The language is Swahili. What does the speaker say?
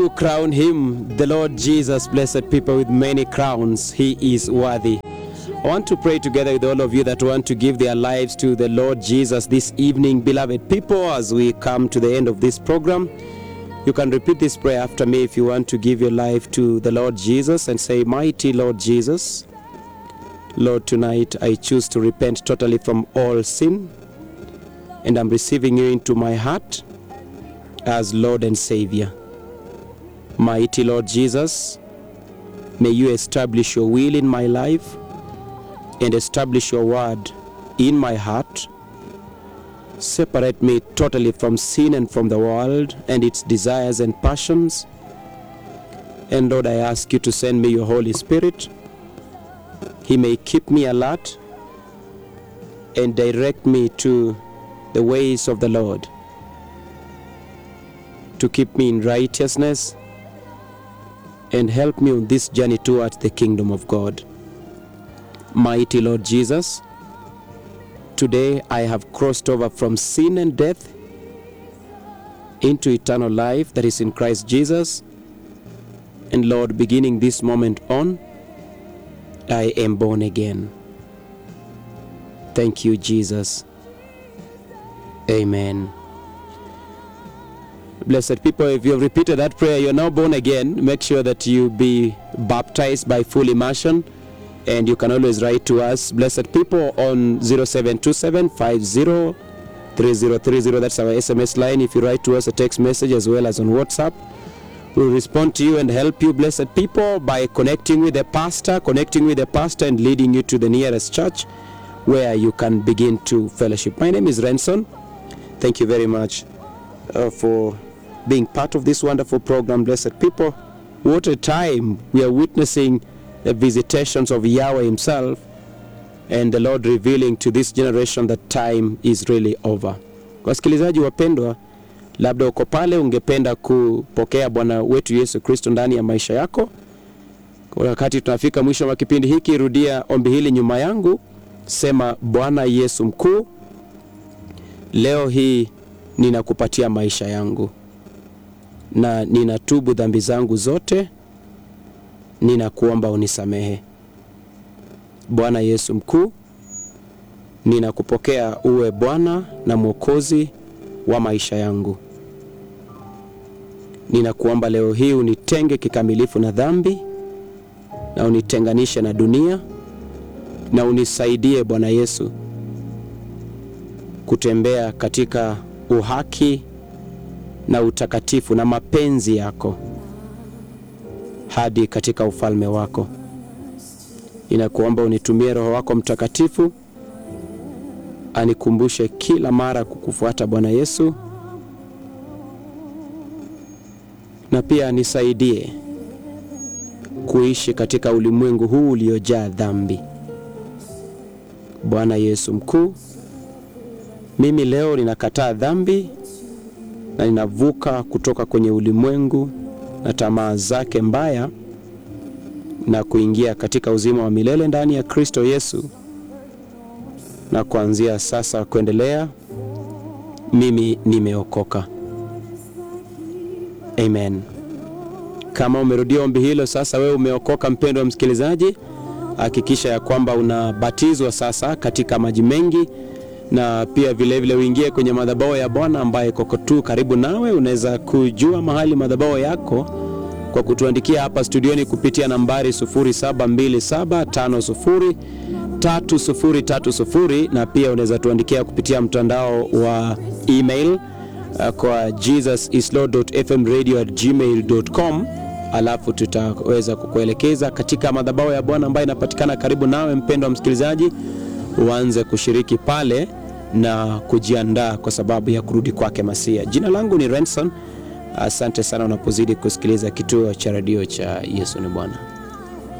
to crown him, the Lord Jesus, blessed people with many crowns. He is worthy. I want to pray together with all of you that want to give their lives to the Lord Jesus this evening, beloved people, as we come to the end of this program. You can repeat this prayer after me if you want to give your life to the Lord Jesus and say, Mighty Lord Jesus, Lord, tonight I choose to repent totally from all sin and I'm receiving you into my heart as Lord and Savior. Mighty Lord Jesus, may you establish your will in my life and establish your word in my heart. Separate me totally from sin and from the world and its desires and passions. And Lord, I ask you to send me your Holy Spirit. He may keep me alert and direct me to the ways of the Lord, to keep me in righteousness and help me on this journey towards the kingdom of God. Mighty Lord Jesus, today I have crossed over from sin and death into eternal life that is in Christ Jesus. And Lord, beginning this moment on, I am born again. Thank you, Jesus. Amen. Blessed people, if you have repeated that prayer, you're now born again. Make sure that you be baptized by full immersion. And you can always write to us, blessed people, on 0727 50 3030. That's our SMS line. If you write to us a text message as well as on WhatsApp, we'll respond to you and help you, blessed people, by connecting with the pastor, connecting with the pastor, and leading you to the nearest church where you can begin to fellowship. My name is Renson. Thank you very much uh, for being part of this wonderful program, blessed people. What a time we are witnessing the visitations of Yahweh Himself and the Lord revealing to this generation that time is really over. Wasikilizaji wapendwa, labda uko pale ungependa kupokea Bwana wetu Yesu Kristo ndani ya maisha yako. Kwa wakati tunafika mwisho wa kipindi hiki, rudia ombi hili nyuma yangu, sema: Bwana Yesu mkuu, leo hii ninakupatia maisha yangu na ninatubu dhambi zangu zote, ninakuomba unisamehe. Bwana Yesu mkuu, ninakupokea uwe Bwana na Mwokozi wa maisha yangu. Ninakuomba leo hii unitenge kikamilifu na dhambi na unitenganishe na dunia na unisaidie Bwana Yesu kutembea katika uhaki na utakatifu na mapenzi yako hadi katika ufalme wako. Ninakuomba unitumie Roho wako Mtakatifu anikumbushe kila mara kukufuata Bwana Yesu, na pia nisaidie kuishi katika ulimwengu huu uliojaa dhambi. Bwana Yesu mkuu, mimi leo ninakataa dhambi na ninavuka kutoka kwenye ulimwengu na tamaa zake mbaya na kuingia katika uzima wa milele ndani ya Kristo Yesu. Na kuanzia sasa kuendelea, mimi nimeokoka. Amen. Kama umerudia ombi hilo sasa, wewe umeokoka, mpendwa msikilizaji, hakikisha ya kwamba unabatizwa sasa katika maji mengi na pia vilevile uingie kwenye madhabahu ya Bwana ambaye koko tu karibu nawe. Unaweza kujua mahali madhabahu yako kwa kutuandikia hapa studioni kupitia nambari 0727503030 na pia unaweza tuandikia kupitia mtandao wa email uh, kwa jesusislord.fmradio@gmail.com alafu tutaweza kukuelekeza katika madhabahu ya Bwana ambayo inapatikana karibu nawe, mpendwa msikilizaji, uanze kushiriki pale na kujiandaa kwa sababu ya kurudi kwake Masia. Jina langu ni Renson. Asante sana unapozidi kusikiliza kituo cha redio cha Yesu ni Bwana.